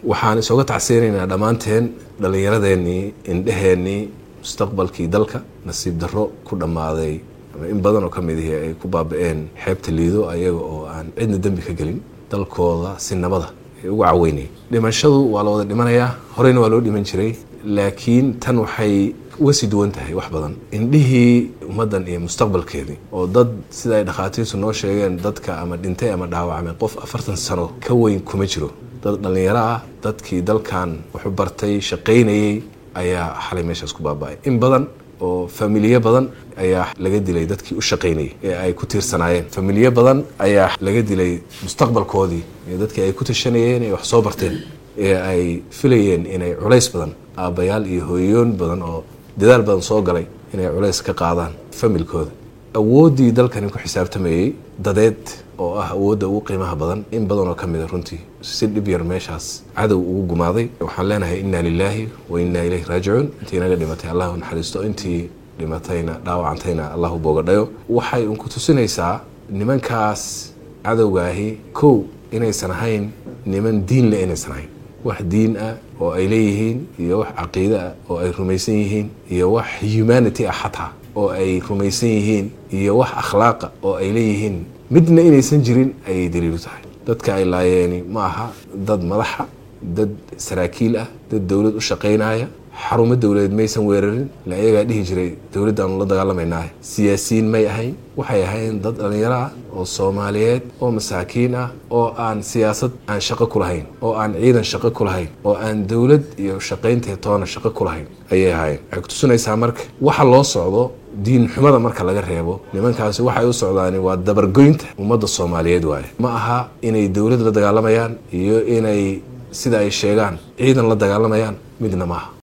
waxaan isooga tacseynaynaa dhammaanteen dhallinyaradeenii indheheennii mustaqbalkii dalka nasiib darro ku dhammaaday ama in badan oo ka mid ihi ay ku baaba-een xeebta liido ayaga oo aan cidna dembi ka gelin dalkooda si nabada ay ugu caweynayay dhimashadu waa la wada dhimanayaa horeyna waa loo dhiman jiray laakiin tan waxay uga sii duwan tahay wax badan indhihii ummaddan iyo mustaqbalkeedii oo dad sida ay dhakhaatiirtu noo sheegeen dadka ama dhintay ama dhaawacmay qof afartan sano ka weyn kuma jiro dad dhallinyaro ah dadkii dalkan wuxuu bartay shaqaynayey ayaa xalay meeshaas ku baaba-ay in badan oo familiye badan ayaa laga dilay dadkii u shaqaynayay ee ay ku tiirsanaayeen familiye badan ayaa laga dilay mustaqbalkoodii iyo dadkii ay ku tashanayeen ee wax soo barteen ee ay filayeen inay culays badan aabbayaal iyo hooyoon badan oo dadaal badan soo galay inay culays ka qaadaan familkooda awooddii dalkani ku xisaabtamayey dadeed oo ah awoodda ugu qiimaha badan in badan oo ka mida runtii si dhib yar meeshaas cadow ugu gumaaday waxaan leenahay inna lilaahi wa innaa ilayhi raajicuun intii naga dhimatay allahu naxariisto intii dhimatayna dhaawacantayna allahu boogadhayo waxay unku tusinaysaa nimankaas cadowgaahi kow inaysan ahayn niman diin le inaysan ahayn wax diin ah oo ay leeyihiin iyo wax caqiide ah oo ay rumaysan yihiin iyo wax humanity ah xataa oo ay rumaysan yihiin iyo wax akhlaaqa oo ay leeyihiin midna inaysan jirin ayay daliilu tahay dadka ay laayeeni ma aha dad madaxa dad saraakiil ah dad dowlad u shaqaynaya xarumo dowladeed maysan weerarin la ayagaa dhihi jiray dowladdaanu la dagaalamaynaahe siyaasiyiin may ahayn waxay ahayn dad dhallinyaro ah oo soomaaliyeed oo masaakiin ah oo aan siyaasad aan shaqo ku lahayn oo aan ciidan shaqo ku lahayn oo aan dowlad iyo shaqaynteed toona shaqo ku lahayn ayay ahaayeen waxay kutusinaysaa marka waxa loo socdo diin xumada marka laga reebo nimankaasi waxay u socdaani waa dabargoynta ummadda soomaaliyeed waaye ma aha inay dowlad la dagaalamayaan iyo inay sida ay sheegaan ciidan la dagaalamayaan midna maaha